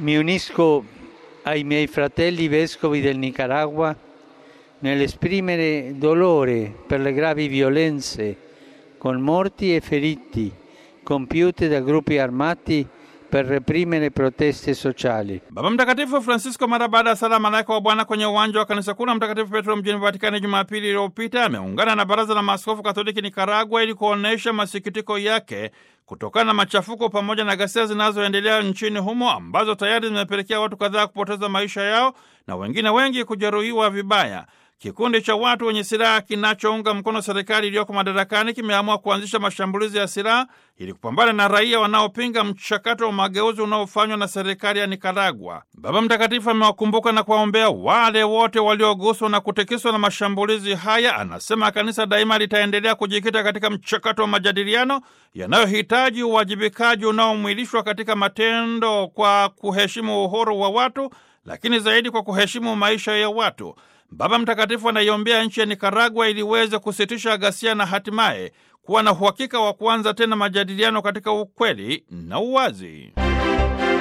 Mi unisco ai miei fratelli vescovi del Nicaragua nell'esprimere dolore per le gravi violenze con morti e feriti compiute da gruppi armati per reprimere proteste sociali. Baba Mtakatifu Francisco mara baada ya sala malaika wa Bwana kwenye uwanja wa kanisa kuu la Mtakatifu Petro mjini Vatikani Jumapili iliyopita ameungana na baraza la maaskofu Katoliki Nikaragua ili kuonyesha masikitiko yake kutokana na machafuko pamoja na ghasia zinazoendelea nchini humo ambazo tayari zimepelekea watu kadhaa kupoteza maisha yao na wengine wengi kujeruhiwa vibaya. Kikundi cha watu wenye silaha kinachounga mkono serikali iliyoko madarakani kimeamua kuanzisha mashambulizi ya silaha ili kupambana na raia wanaopinga mchakato wa mageuzi unaofanywa na serikali ya Nikaragua. Baba Mtakatifu amewakumbuka na kuwaombea wale wote walioguswa na kutikiswa na mashambulizi haya. Anasema kanisa daima litaendelea kujikita katika mchakato wa majadiliano yanayohitaji uwajibikaji unaomwilishwa katika matendo kwa kuheshimu uhuru wa watu, lakini zaidi kwa kuheshimu maisha ya watu. Baba Mtakatifu anaiombea nchi ya Nikaragua ili iweze kusitisha ghasia na hatimaye kuwa na uhakika wa kuanza tena majadiliano katika ukweli na uwazi.